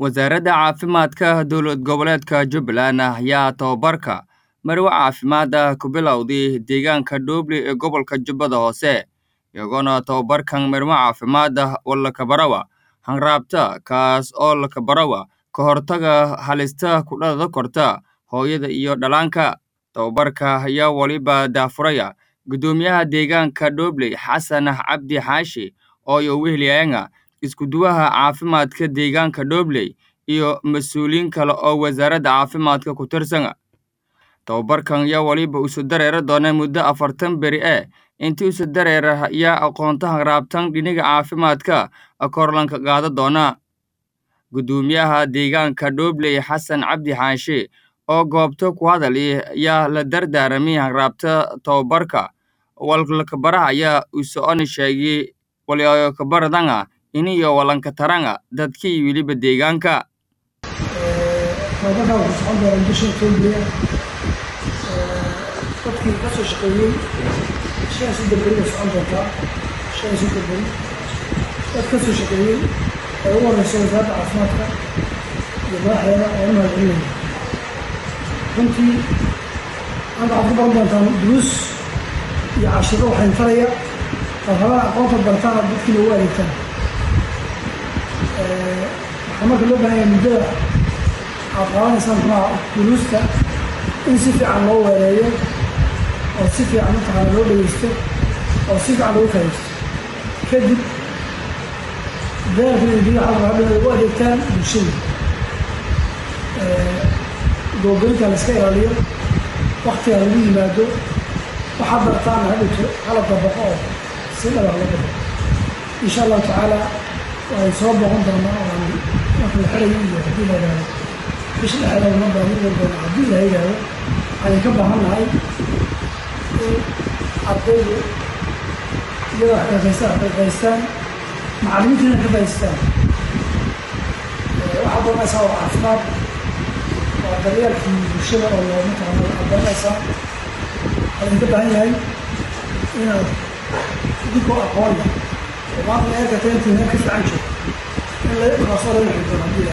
Wasaaradda Caafimaadka Dowlad Goboleedka Jubbaland ayaa tababarka Marwo Caafimaad ah ku bilowday deegaanka Dhoble ee gobolka Jubbada Hoose, iyagoona tababarkan Marwo Caafimaad ah oo la kabarawa hanraabta kaas oo la kabarawa ka hortagga halista ku dhalan karta hooyada iyo dhallaanka. Tababarka ayaa waliba daahfuraya Guddoomiyaha Deegaanka Dhoble Xasan Cabdi Xaashi oo ay weheliyaan isku-duwaha caafimaadka deegaanka Dhoble iyo mas'uuliyiin kale oo wasaaradda caafimaadka ku tirsan. Tababarkan ayaa waliba isu dareeri doona muddo afartan beri ah intii isu dareera ayaa aqoonta hanraabtan dhinaca caafimaadka kor lanka qaada doona. Guddoomiyaha Deegaanka Dhoble Xasan Cabdi Xaashi oo goobta ku hadalay ayaa la dardaaramay hanraabta tababarka walkabaraha ayaa u socon sheegay walkabaradanga iniyo walanka taranga dadkii weliba deegaanka. tababarkan wuxuu socon doonaa bisha October dadkii ka soo shaqeeyey shan iyo soddon beri bay socon doontaa shan iyo soddon beri dad ka soo shaqeeyey ee ugu horeysa wasaaradda caafimaadka iyo madaxdeeda oo u mahadcelinaya runtii hadda waxaad ku baran doontaan duruus iyo cashiro waxayn taraya oo rabaan aqoonta bartaan oo dadkii loogu adeegtaan waxaa marka loo baahan yahay muddada aad qaadanaysaan maxaa duruusta in si fiican loo weereeyo oo si fiican mataqaana loo dhegeysto oo si fiican loogu faa'iidaysto kadib dadaalka iyo biyaha halka hadhow ay u adeegtaan bulshada goobooyinka la iska ilaaliyo waktiga lagu yimaado waxaad bartaana hadhowto qalabka baqo oo si dhabar loo baqo insha allahu tacaala waxay soo boqon doonaa oo marka la xirayo iyo haddii la yidhahdo bisha dhexdeeda ma baahin doona haddii la yidhahdo waxay ka baahan nahay in ardaydu iyadoo wax kafeystaan kafeystaan macallimiintiina ka faa'iidaystaan waxaad doonaysaa waa caafimaad waa daryeelkii bulshada oo loo mataqaana waxaad doonaysaa waxaa idinka baahan yahay inaad idinkoo aqoon leh oo maanta eerka teentii meel ka fiican joogto in la kaasoo laga xigdoono haddii